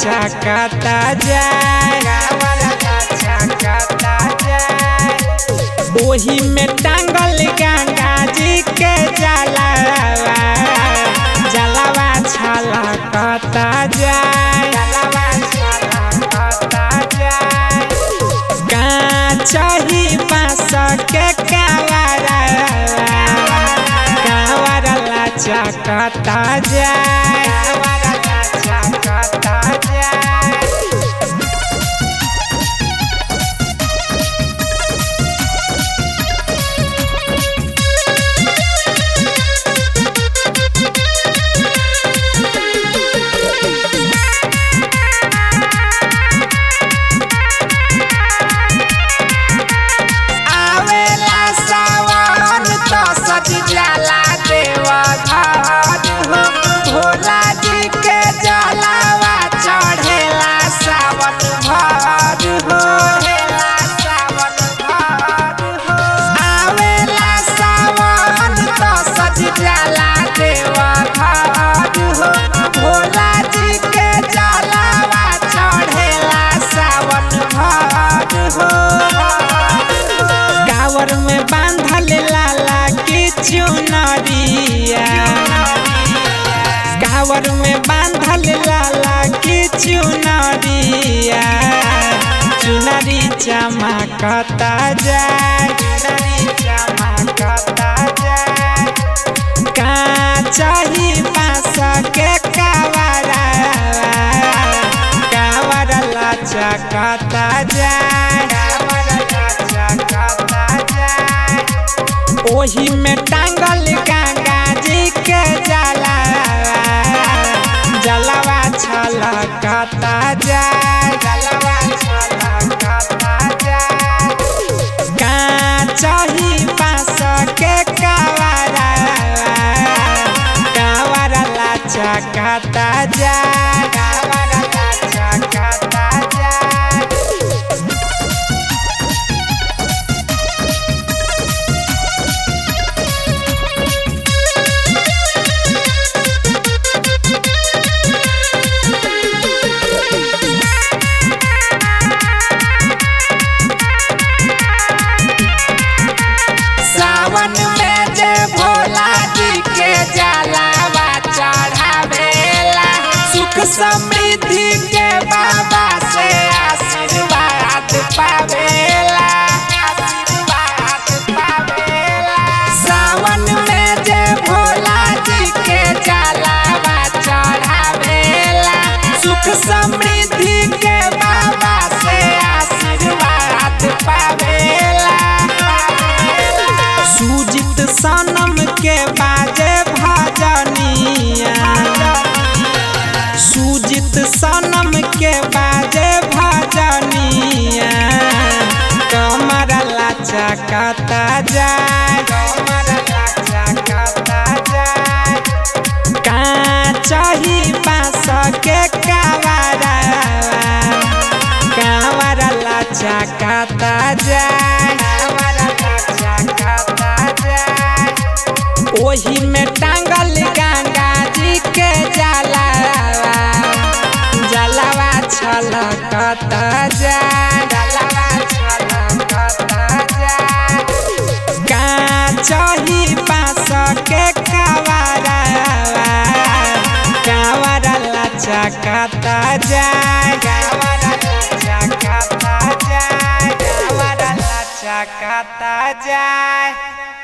चकता जाए चकता जाए ओही में टांगल गंगा जी के जलावा जलावा छलकता जाए जलावा छलकता जाए काचही बाँस के कावरा कावरा चकता जाए चकता जाए आवेला सावन तो सज जाला देवा घर हो भोला जी के जलावा चढ़ेला सावन भर हो आवेला सावन तो सज जाला देवा घर हो भोला जी के जलावा चढ़ेला सावन भर हो गावर में बांधल लाला की चुनरिया गावर में बांधल लाला की चुनरिया चुनरी चमकता जाए चुनरी चमकता जाए काचही बाँस के कावरा कावरा लचकता जाए चकता जाए ओही में टांगल गंगा जी के जलावा जलवा छलकता जाए जलवा छलकता जाए काचही बाँस के कावरा कावरा लचकता जाए कावरा लचकता जाए सावन में जे भोला जी के जलावा चढ़ावेला सुख समृद्धि के बाबा से आशीर्वाद पावेला आशीर्वाद पावेला सावन में जे भोला जी के जलावा चढ़ावेला सुख समृद्धि के बाबा से आशीर्वाद पावेला सुजित सनम के बाजे भजनिया सुजित सनम के बाजे भजनिया कमर लचकता जाए कमर लचकता जाए काचही बाँस के कावरा कावरा लचकता जाए कावरा लचकता जाए ओही में टांगल गंगा जी के जलावा जलावा छलकता जाए जलावा छलकता जाए काचही बाँस के कावरा कावरा लचकता जाए कावरा लचकता जाए कावरा लचकता जाए